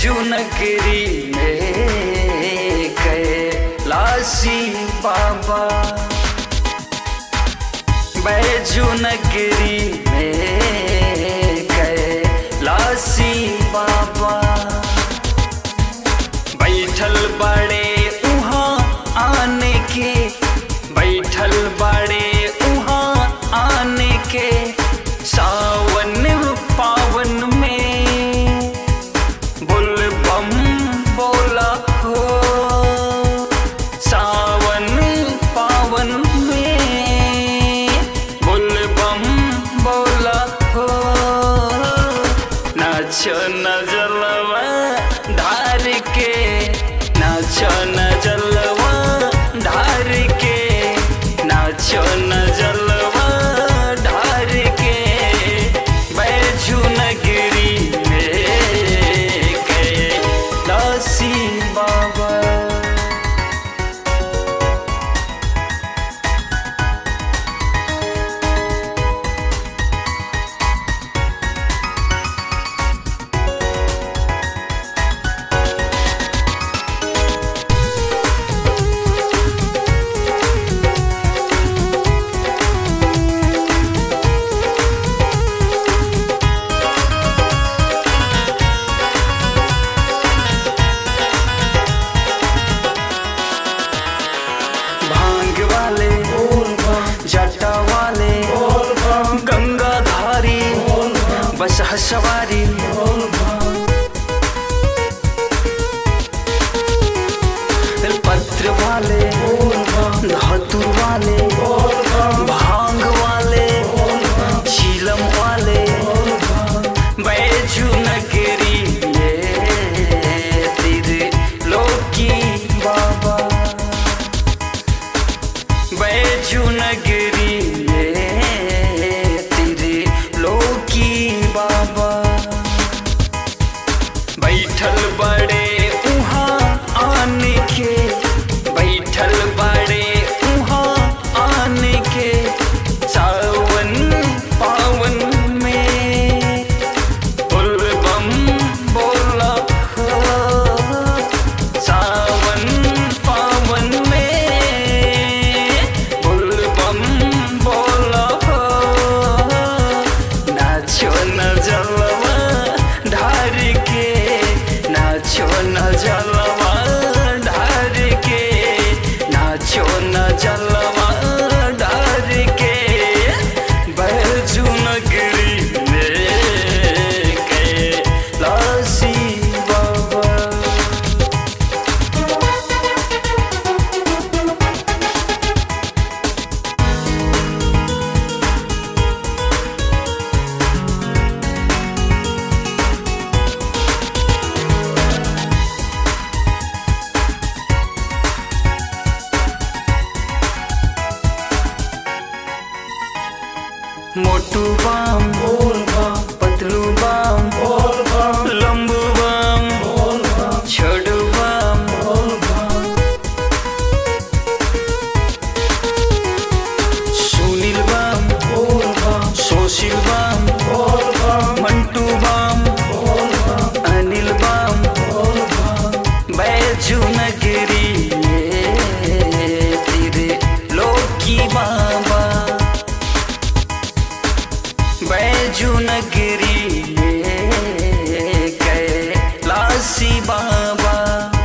बैजुनगरी में कैलासी बाबा बैजुनगरी में कैलासी बाबा बैठल बड़े उहाँ आने के बैठल बड़े उहाँ आने के सावन पावन में बुल बम बोला हो सावन पावन में बुल बम बोला हो नाचो न जलवा धार के नाचो न जलवा धार के नाचो न जलवा धार के बैजू नगरी में कैलासी बाबा भांग वाले जटा वाले गंगाधारी बस सवारी पत्र वाले धातु वाले भांग वाले चीलम वाले बैजू नगरी ये तेरे लोकी बाबा बैजू नगरी ये तेरे लोकी बाबा बैठल बड़े उहाँ आने के बैठल बड़े उहाँ आने के सावन पावन में बुल बम बोला हो सावन पावन में बुल बम बोला हो नाचो न जलवा ढार के नाचो न जलवा ढार के नाचो न जलवा ढार के बैजू नगरी में कैलासी बाबा मोटू बाम पतलू बाम लंबू बाम छोटू बाम सुनील बाम सोशिल बाम मंटू बाम अनिल बाम बैजू नगरी ये तेरे लोकी बाबा बैजू नगरी में कैलासी बाबा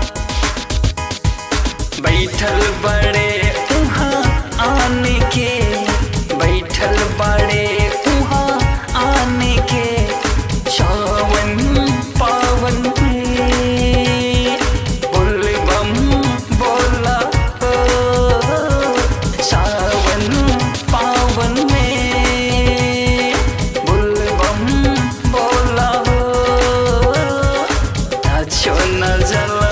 बैठल बड़े उहाँ आने के बैठल बड़े उहाँ आने के सावन पावन में बुल बम बोला हो सावन पावन में बुल बम बोला हो नाचो न जला